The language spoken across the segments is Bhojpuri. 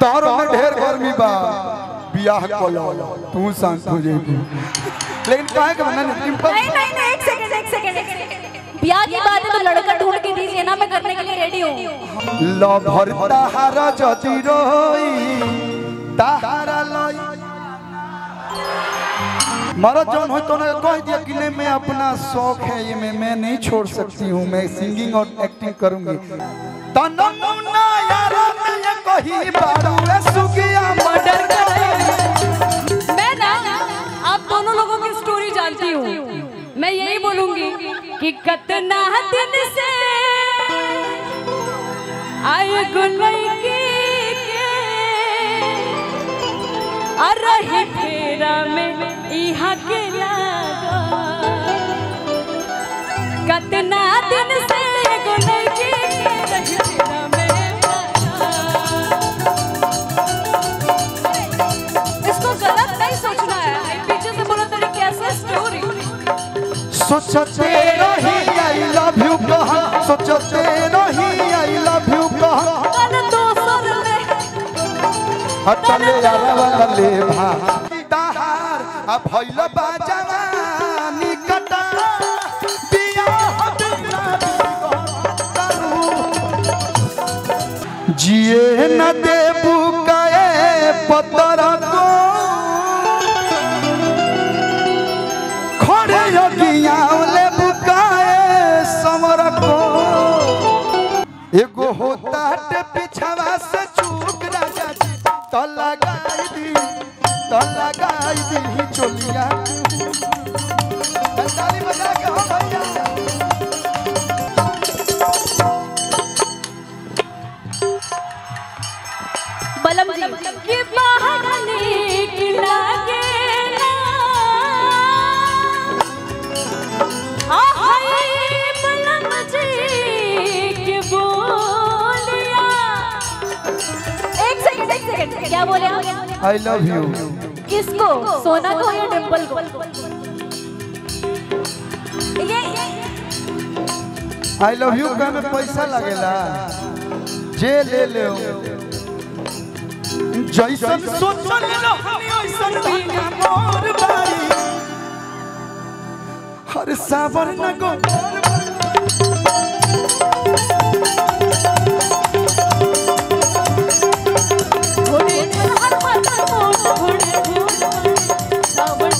तारो में ढेर गर्मी बा बियाह कलो तू शांत हो जाएगी लेकिन काहे के बना डिम्पल नहीं नहीं नहीं एक सेकंड एक सेकंड एक सेकंड ब्याह की बात है तो लड़का ढूंढ के दीजिए ना मैं करने के लिए रेडी हूँ लो भर ताहारा जति रोई ताहारा लई मरद जौन हो तो ना कह दिया कि नहीं मैं अपना शौक है ये मैं मैं नहीं छोड़ सकती हूँ मैं सिंगिंग और एक्टिंग करूंगी तनमुना यारा मैं ये कही बारू रे सुगिया मर्डर करी मैं ना आप दोनों लोगों की स्टोरी जानती हूँ मैं यही बोलूंगी कि कतना दिन से आए गुलई के अरही फेरा में इहा के लागा कतना दिन से गुलई के रही फेरा में इसको गलत नहीं सोचना है पीछे से बोला तेरी कैसे स्टोरी सोचते रही आई लव यू कहा सोचते रही आई लव यू कहा कल दोसर में हटले यारवा ले भा ताहार आ भइल बा जवानी कटा बियाह बिना करू। जिए न देबू कए पतर को खड़े योगिया ले बुकाए समर को एगो होता टे पिछवा से चूक राजा जी तो लगाई दी तो लगाई दी चोलिया ताली बजा के हो भैया बलम जी कि बाहर निकला गेला आहै बलम जी के बोलिया एक सेकंड एक सेकंड क्या बोले आप आई लव यू किसको सोना को या डिम्पल को ये आई लव यू का में पैसा लगेला जे ले ले जैसन सोचल रहनी ओइसन बिना मोर बारी हर सावर न गो घोड़े चढ़ मत मोड़ घोड़े घोड़ सावन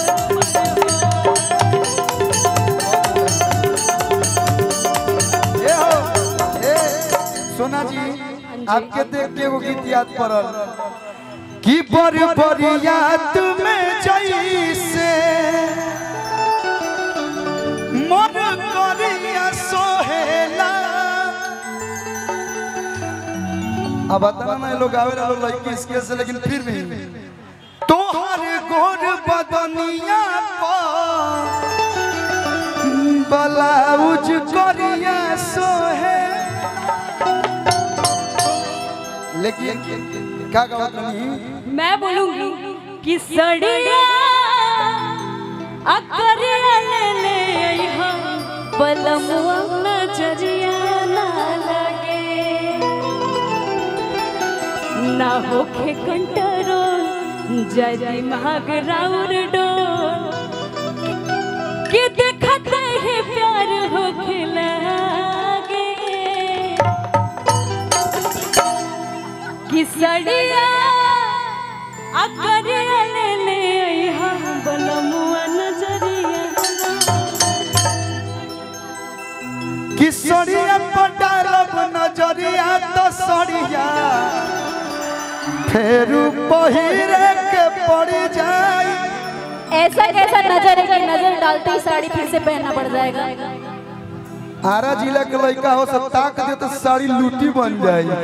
ए हो ए सोना जी आपके देख के वो गीत याद पड़ल कि बर बरिया तुम्हें जैसे मन करिया सोहेला अब बता ना ये लोग आवे ना लोग लड़की इसके से लेकिन फिर भी तोहर गोर बदनिया पर ब्लाउज करिया सोहे लेकिन क्या कहत नहीं मैं बोलूंगी कि सड़िया अकरिया ले ले अइहा पलमुआ नजरिया ना लगे ना होखे कंट्रोल जदी माग राउर डोल कि देखते ही प्यार होखे लागे कि सड़िया अकरिया ले ले अइहा बलमुआ नजरिया कि सड़िया पटारब नजरिया तो सड़िया फेरू पहिरे के पड़ जाई ऐसा कैसा नजर है कि नजर डालते ही साड़ी फिर से पहनना पड़ जाएगा आरा जिला के लड़का हो सब ताक दे तो साड़ी लूटी बन जाए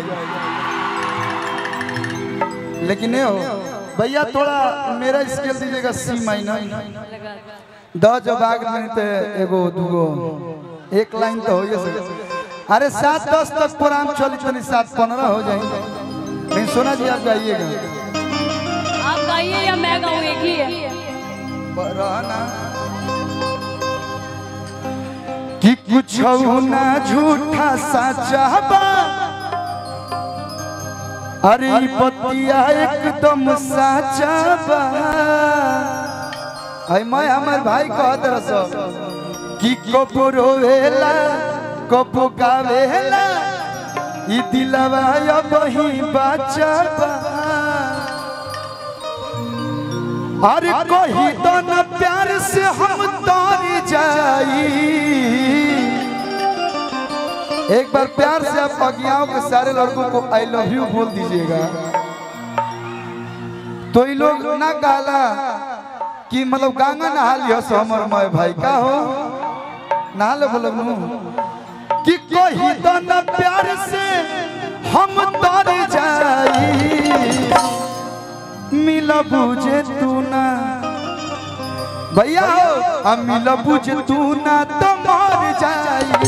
लेकिन ये हो भैया थोड़ा मेरा स्केल दीजिएगा सी माइनर द जबाग में ते एगो दूगो एक लाइन तो हो सके अरे सात दस तक प्रोग्राम चली तनी सात पंद्रह हो जाए नहीं सोना जी आप गाइएगा आप गाइए या मैं गाऊं एक ही है रहना कि कुछ ना झूठा सचा बा अरे ई पतिया एकदम साचा बा आई मैं हमर भाई कहत रस कि कबो रोवेला कबो गावेला ई दिलवा अब ही बाचा बा अरे कही तो न प्यार से हम तार जाई एक बार प्यार से आप अज्ञाओं के सारे लड़कों को आई लव यू बोल दीजिएगा तो ये लोग ना गाला कि मतलब गंगा नहा लियो सो हमर मैं भाई का हो नहा ले बोलो नु कि कही तो न प्यार से हम तार जाई मिला बुझे तू ना भैया हो हम मिला बुझे तू ना तो मर जाई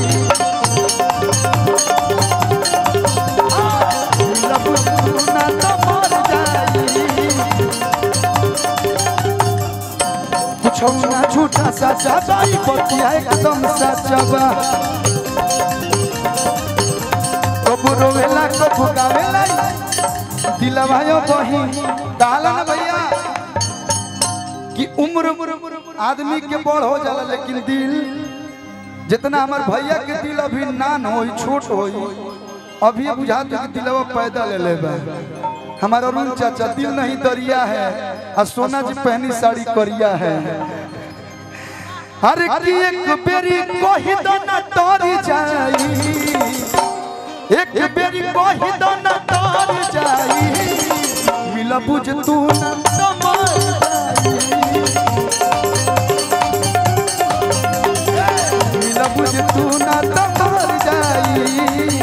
मिला बुझे तू ना तो मर जाई कुछ ना झूठा सचा बाई बतिया एकदम सचा बा कबू रोवेला कबू गावेला दिलवा यो बही कहला ना भैया कि उम्र आदमी के बड़ हो जाला लेकिन दिल जितना हमार भैया के दिल अभी नान होई छोट होई अभी बुझात है कि दिलवा पैदा ले लेबा हमारा अरुण चाचा दिल नहीं दरिया है और सोना जी पहनी साड़ी करिया है हर की एक बेरी कही दो ना तोरी जाई एक बेरी कही दो ना तार जाई मिला बुझ तू ना तो मर जाई मिला बुझ तू ना तो मर जाई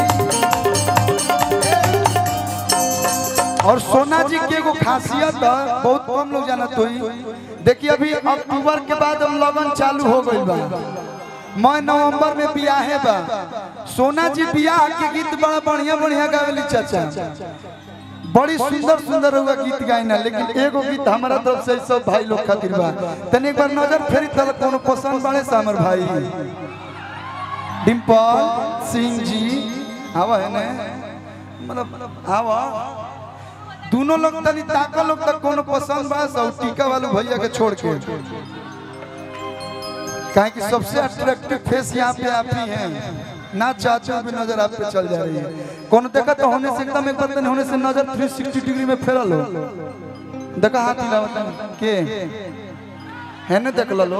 और सोना जी के एगो खासियत है बहुत कम लोग जानत होई देखिए अभी अक्टूबर के बाद हम लगन चालू हो गई बा मैं नवंबर में बियाहे बा सोना जी बियाह के गीत बड़ा बढ़िया बढ़िया गावेली चाचा बड़ी सुंदर सुंदर हुआ गीत गाइना लेकिन एगो गीत हमारा तरफ से सब भाई लोग खातिर बा तनी एक बार नजर फेरी तल कोनो पसंद बाड़े से हमर भाई डिम्पल सिंह जी आवा है ने मतलब आवा दोनों लोग तनी ताका लोग तक कोनो पसंद बा सब टीका वाले भैया के छोड़ के काहे कि सबसे अट्रैक्टिव फेस यहाँ पे आप ही हैं ना चाचा भी नजर आप पे चल जा रही है कौन देखा तो होने से एकदम एक बार तनी होने से नजर 360 डिग्री में फेरल हो देखा हाथ हिलावत के है ने देख लो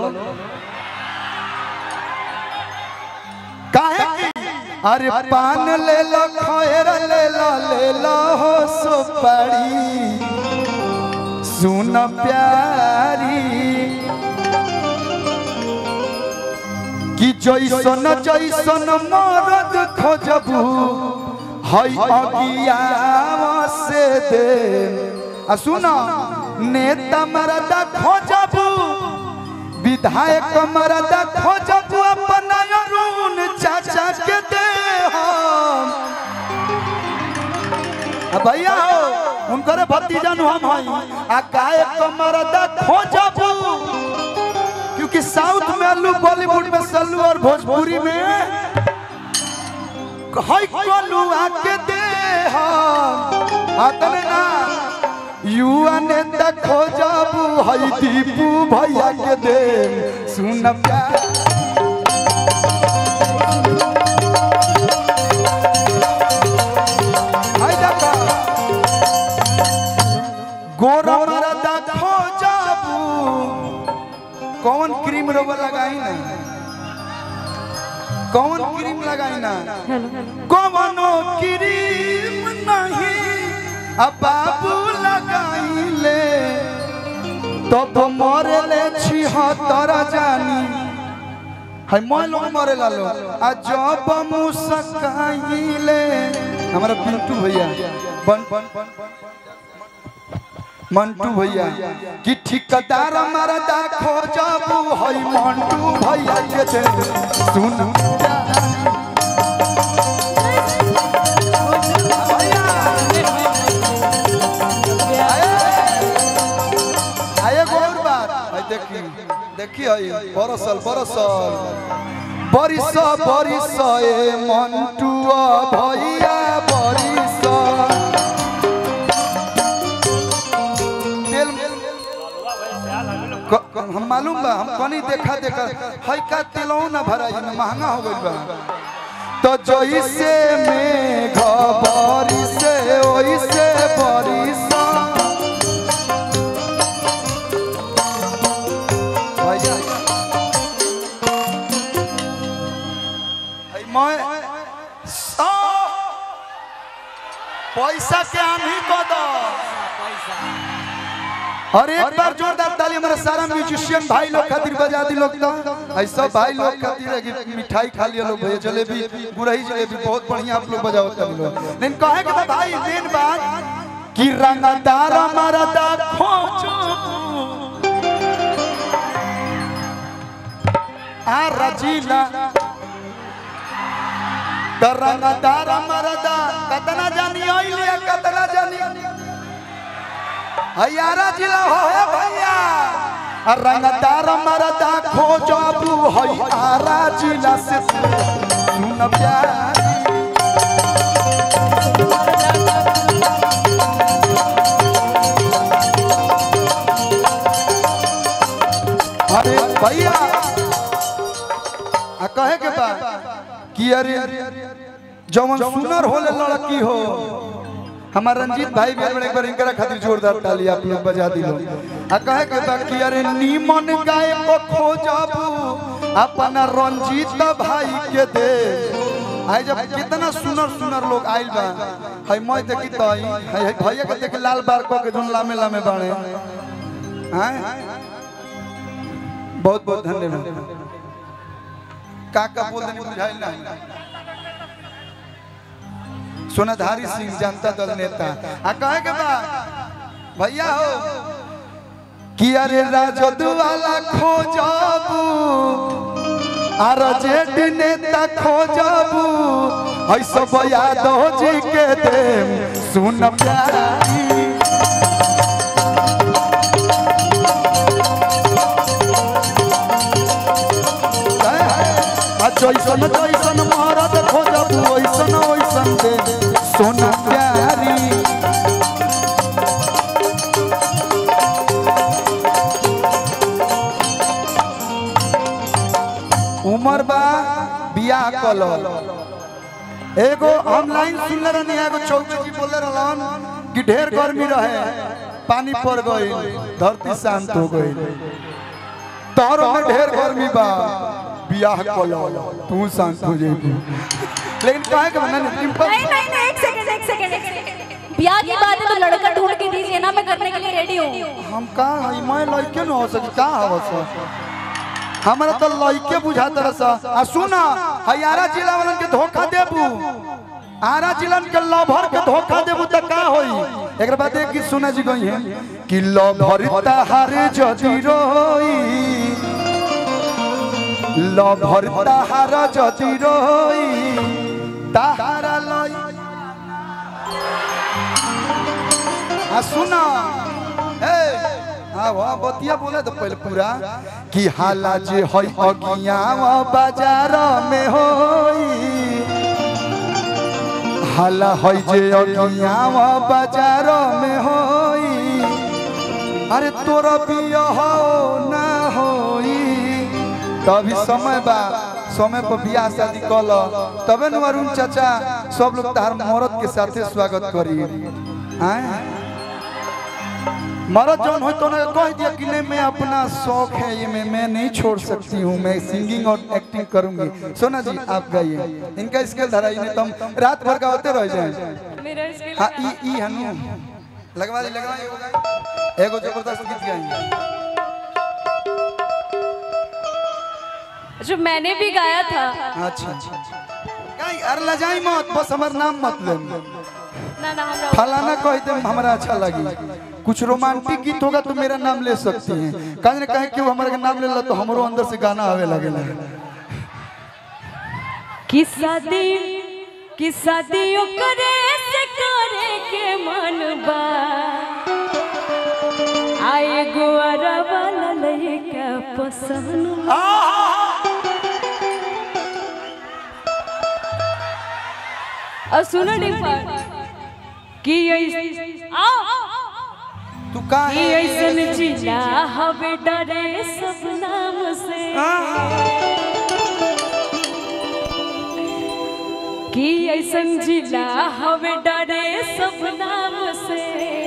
काहे की अरे पान ले लो खैर ले लो ले लो हो सुपारी सुन प्यारी कि जैसन जैसन मरद खोजबू हई अगियावा से दे आ सुन नेता मरद खोजबू विधायक मरद खोजबू अपना अरुण चाचा के दे हम आ भैया हो उनकर भतीजा नु हम हई आ गायक मरद खोजबू क्योंकि साउथ में अल्लू बॉलीवुड में सल्लू और भोजपुरी में हई कोलू आके दे हम आतने ना युवा नेता खोजबू हई दीपू भैया के दे सुन प्यार हाय देखा गोरा मरदा खोजबू कौन क्रीम रोबर लगाई ना कौन क्रीम लगाई ना कौनो क्रीम नहीं अब बाबू लगाई ले तब मरे ले छिहत्तर जानी है मैं लोग मरे ला लो आ जब मुस्काइले हमारा पिंटू भैया बन बन बन मंटू भैया कि ठिकदार मरदा खोजबू हई मंटू भैया के दे सुन आए गोर बात आई देखी देखी हई बरसल बरसल बरिस बरिस ए मंटू भैया बरिस क- हम मालूम बा हम कनी देखा देखा है का तेलौ ना भरा है महंगा हो गइल बा तो जइसे में घबरी से ओइसे बरिसा भैया है मैं आ, पैसा के आंधी को दो और एक बार जोरदार ताली हमारे सारा म्यूजिशियन भाई लोग खातिर बजा दी लोग तो ऐसा भाई लोग खातिर है कि मिठाई खा लिया लोग भैया जलेबी गुरही जलेबी बहुत बढ़िया आप लोग बजाओ कर लोग लेकिन कहे के भाई मेन बात कि रंगदार मरदा खोजो आ रजीला त रंगदार मरदा कतना जानी आइले कतना जानी हयारा जिला हो है भैया आ रंगदार मरदा खोजबू हयारा जिला से सुन प्यारी अरे भैया आ कहे के बा कि अरे जवन सुनर होले लड़की हो हमार रंजीत भाई भी एक बार इनकरा खातिर जोरदार ताली आप लोग बजा दिलो आ कहे के बा कि अरे नीमन गाय को खोजबू अपना रंजीत भाई के दे आई जब कितना सुनर सुनर लोग आइल बा हई मैं देखी तो आई हई हई भैया के देख लाल बार को के जोन लामे लामे बाणे हैं बहुत बहुत धन्यवाद का का बोल देनी बुझाइल ना सोनाधारी सिंह जनता दल नेता आ कहे के बा भैया हो कि अरे राजद वाला खोजबू आर जेठ नेता खोजबू ऐसा यादव जी के दे सुन प्यारी आ जैसन जैसन मरद खोजबू ओइसन ओइसन दे सोना प्यारी उमर बा बियाह कल एगो हम लाइन सुनले रहनी एगो चौकी जी बोले रहलन कि ढेर गर्मी रहे पानी पड़ गई धरती शांत हो गई तोहरो में ढेर गर्मी बा बियाह कल तू शांत हो जाएगी लेकिन कहे के बना सिंपल नहीं नहीं नहीं एक सेकंड एक सेकंड एक सेकंड ब्याह की बात है तो लड़का ढूंढ के दीजिए ना मैं करने के लिए रेडी हूँ हम का हई मैं लइके न हो सकी का हव स हमरा तो लइके बुझा तरह सा आ सुना हयारा जिला वालन के धोखा देबू आरा जिलन के लभर के धोखा देबू त का होई एकरा बाद एक गीत सुना जी गई है कि लभर तहार जदी रोई लभर तहार जदी रोई तहारा लई आ सुना ए हाँ वहाँ बतिया बोले तो पहले पूरा कि हाला जे हई अगिया बाजार में होई हाला हई जे अगिया बाजार में होई अरे तोरा बिया हो ना होई तभी समय बा समय पर बियाह शादी कल तबे न अरुण चाचा सब लोग तार मरद के साथे स्वागत करी आए मरद जौन हो तो ना कह दिया कि नहीं मैं अपना शौक है ये मैं मैं नहीं छोड़ सकती हूँ मैं सिंगिंग और एक्टिंग करूंगी सोना जी आप गाइए इनका स्केल धराई नहीं तो हम रात भर गाते रह जाए मेरा स्किल हाँ ई ई हनु लगवा दी लगवा दी, एगो गाई। एगो जबरदस्त गीत गाएंगे जो मैंने भी गाया था अच्छा गाई अरे लजाई मत बस हमार नाम मत ले ना ना हम फलाना कह दे हमारा अच्छा लगी कुछ रोमांटिक गीत होगा तो मेरा नाम ले सकती हैं कहीं ना कहीं क्यों हमारे नाम ले ला तो हमरो अंदर से गाना आवे लगेला कि शादी कि शादी करे से करे के मन बा आए गुआरा वाला लइका पसंद और सुनो डिम्पल कि ये आओ तू का कि ऐसन जिला हवे डरे सब नाम से कि ऐसन जिला हवे डरे सब नाम से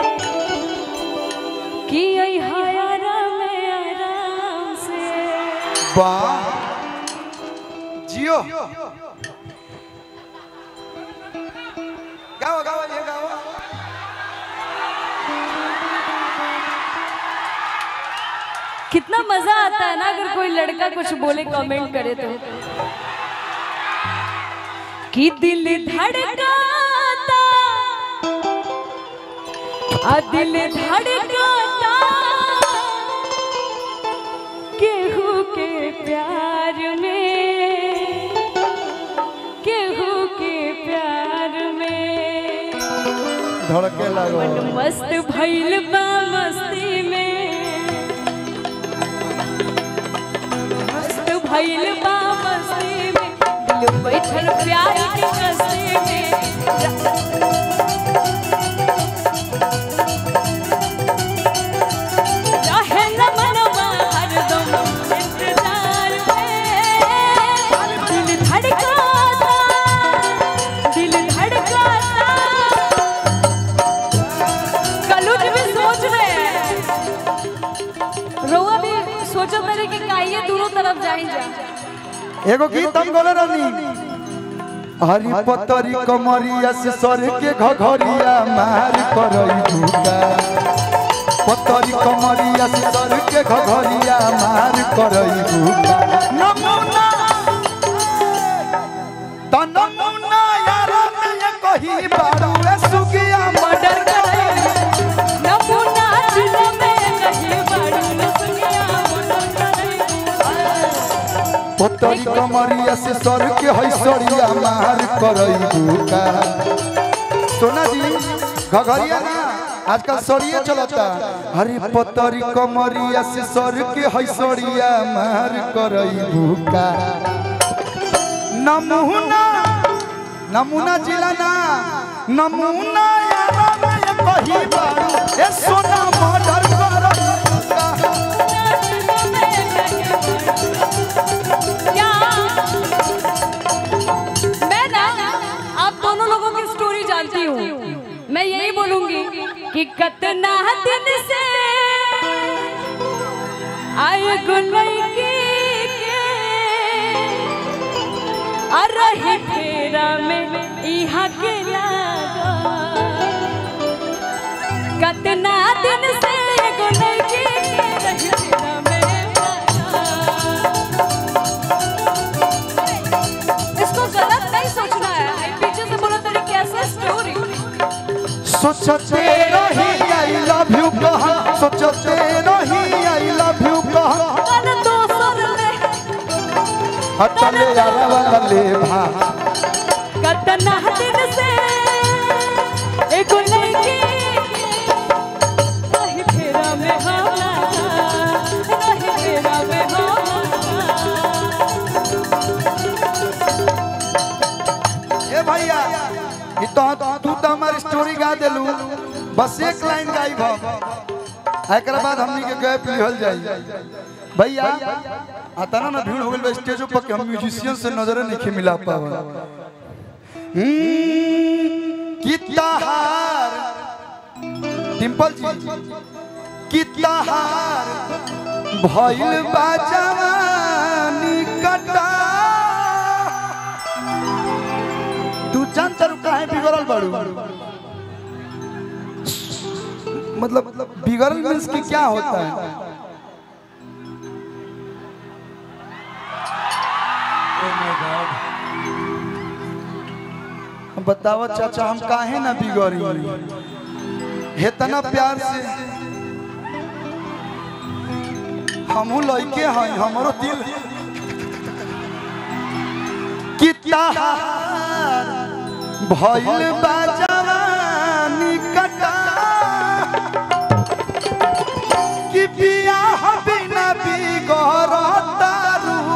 कि ऐ हयारा में आराम से वाह जियो गाओ गाओ ये गाओ कितना मजा आता है ना अगर कोई लड़का कुछ बोले कमेंट करे तो कि दिल धड़काता आ दिल धड़काता केहू के प्यार में केहू के प्यार में धड़के लगो मन मस्त भइल बा मस्ती में मस्त भइल बा मस्ती में दिल बैठल प्यार के कस्ती में रहे न मनवा हरदम इंतजार में दिल धड़काता दिल धड़काता कलुज भी सोच रहे हैं रोआ भी सोचो मेरे कि काइए दोनों तरफ जाई जा एगो गीत हम बोले रहनी हरी पतरी कमरिया से सर के घघरिया मार करई भूका पतरी कमरिया से सर के घघरिया मार करई भूका नमूना त नमूना यार में कही बारू ए सुगिया मर्डर करई नमूना जिला में कहीं बड़ी सुनिया पतरी कमरिया से सर के हैसरिया मार करई भूका सोना जी घघरिया ना आजकल सरिया चलता हरी पतरी कमरिया से सर के हैसरिया मार करई भूका नमूना नमूना जिला ना नमूना यारा में कही बारू ए सोना मर्डर करई भूका क्या मैं ना आप दोनों लोगों की स्टोरी जानती हूँ मैं यही बोलूंगी कि कतना दिन से आए गुलई के अरही फेरा में इहा के लागा कतना दिन से गुलई के रही फेरा में लागा। इसको गलत नहीं सोचना है आई पीछे से बोला तेरी कैसे स्टोरी सोचते रही आई लव यू कहा सोचते रही आई लव यू कहा कल दोसर में हटले यारा वाला ले भा कतना दिन से एगो लड़की नहीं फेरा में होला नहीं फेरा में होला ए भैया ई तो तू तो हमारी स्टोरी गा देलू बस एक लाइन गाई भा एकरा बाद हमनी के गए पिहल जाई भैया आता ना भीड़ हो गइल स्टेज पर कि हम म्यूजिशियन से नजर नहीं मिला पावा कितना हार डिंपल जी कितना हार भइल बा जवानी कटा तू जान तरु काहे बिगड़ल बाड़ू मतलब बिगड़ल मीन्स की क्या होता है बताओ चाचा हम काहे ना बिगड़ी हेतना प्यार से हमहू लइके हैं हमरो दिल कितना हार भइल बा जवानी कटा कि बियाह बिना बिगड़तारू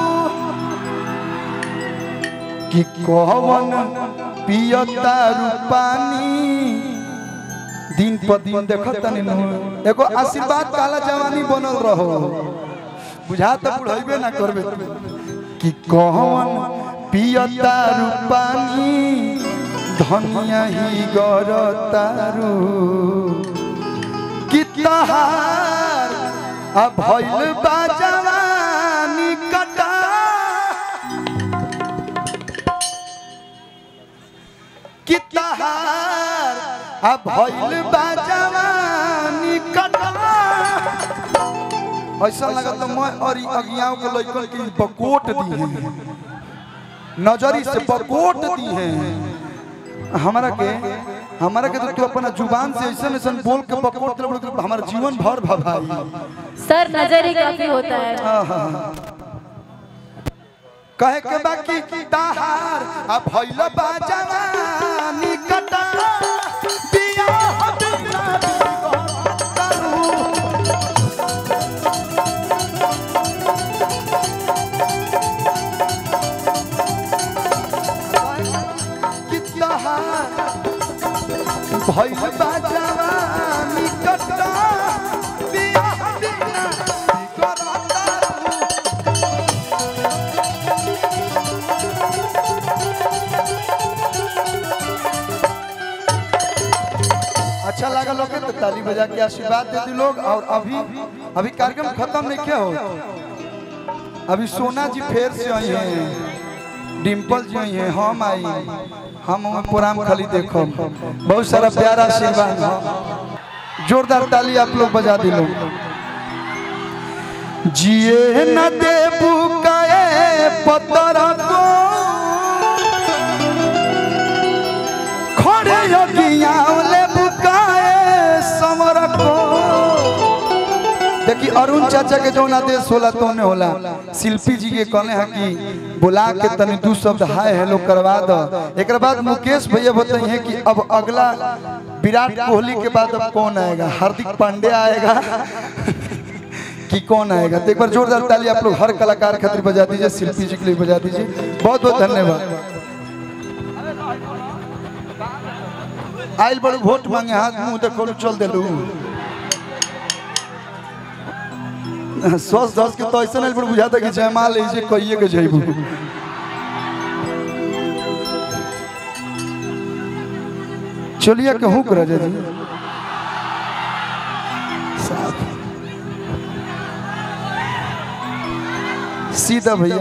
कि कवन पियतारू पानी दिन पर दिन देखत तनी नु एगो आशीर्वाद काला जवानी बनल रहो बुझा त बुढ़ैबे ना करबे कि कौन पियता रूपानी धनिया ही गरतारू कि तहार आ भइल बा जवानी कटा कि तहार आ भइल बा जवानी कटा ऐसा लगत मैं और ई अगियाओं के लइकन के ई बकोट दी है नजरी से बकोट दी है हमारा के हमारा के तो तू अपना जुबान से ऐसा ऐसा बोल के बकोट दे बोल के हमारा जीवन भर भभाई सर नजर ही काफी होता है कहे के बाकी ताहार आ भइल बा जवानी कटा बियाह बिना बिगड़तारू। कि ताहार भइल बा जवानी कटा बियाह बिना बिगड़तारू। अच्छा लगा लोग तो ताली बजा के आशीर्वाद दे दी लोग और अभी अभी कार्यक्रम खत्म नहीं क्या हो अभी सोना जी फेर से आई हैं डिम्पल जी आई हैं हम आई हम हमें प्रोग्राम खाली देखो बहुत सारा प्यारा आशीर्वाद है। जोरदार ताली आप लोग बजा दी लोग जिए न दे बुकाए पतर को खड़े यज्ञावले बुकाए समर को देखी अरुण चाचा के जो आदेश होला तो ने होला शिल्पी जी के कहले हैं कि बुला के तनी दू शब्द हाय हेलो करवा दो एक बाद मुकेश भैया बताइए हैं कि अब अगला विराट कोहली के बाद अब कौन आएगा हार्दिक पांडे आएगा कि कौन आएगा तो एक बार जोरदार ताली आप लोग हर कलाकार खातिर बजा दीजिए शिल्पी जी के लिए बजा दीजिए बहुत बहुत धन्यवाद आइल बड़ू वोट मांगे हाथ मुंह देखो चल दिलू सस धस के तो ऐसा नहीं बड़ बुझाता कि जयमाल ऐसे कहिए के जइबू चलिए के हुक राजा जी साफ। सीधा भैया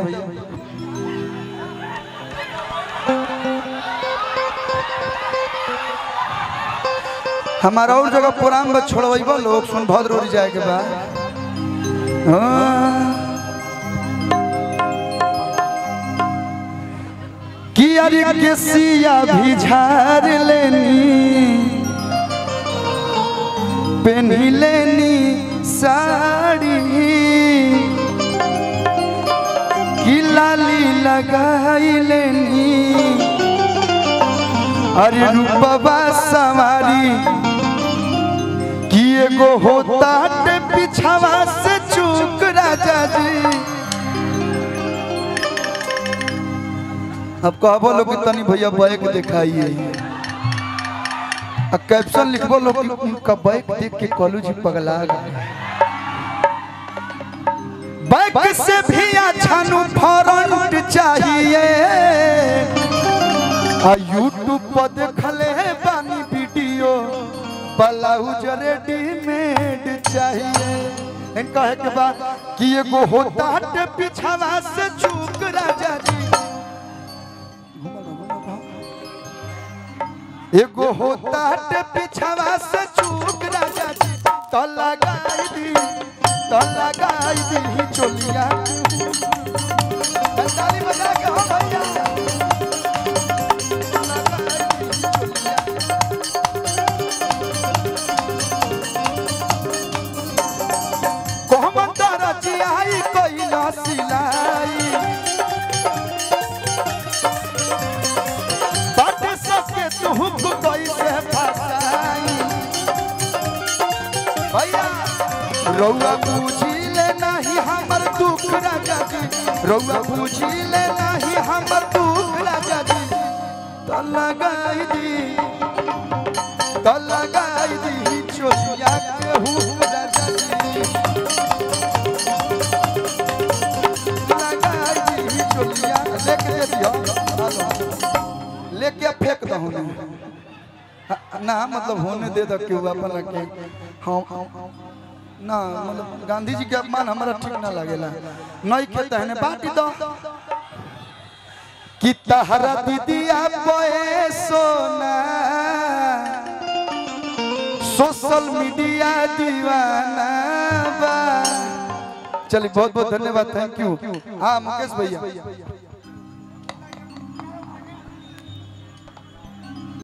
हमारा और जगह प्रोग्राम में छोड़बा लोग सोनभद्र और जाए के बाद हाँ। कि अरे के सिया भी झाड़ लेनी पहनी लेनी साड़ी कि लाली लगाई लेनी अरे रूपबा सवारी कि एगो होता पिछावा से चूक राजा जी अब कहबो लोग कि तनी भैया बैक दिखाइए आ कैप्शन लिखबो लोग कि उनका बैक देख के कॉलेज जी पगला गए बैक से भी अच्छा नु फ्रंट चाहिए आ यूट्यूब पर देखले बानी वीडियो ब्लाउज रेडीमेड चाहिए इन कहे के बाद कि एगो होता हटे पिछावा से चूक राजा जी एगो होता हटे पिछावा से चूक राजा जी तो लगाई दी तो लगाई दी चोलिया ताली बजा के हो भैया कोहमत रचियाई कोइला सिलाई बट सके तुहु को कैसे फसाई भैया रौआ बूझी ले नहीं हमर दुख राजा जी रौआ बूझी ले नहीं हमर दुख राजा जी तो लगाई दी तो लगाई दी लेके आ फेंक दो होने हाँ, ना मतलब होने दे दो क्यों अपन के हाँ ना मतलब गांधी जी के अपमान हमारा ठीक ना लगेला नहीं खेता है बाटी दो कि तहरा दीदिया बोए सोना सोशल मीडिया दीवाना बा चलिए बहुत बहुत धन्यवाद थैंक यू हाँ मुकेश भैया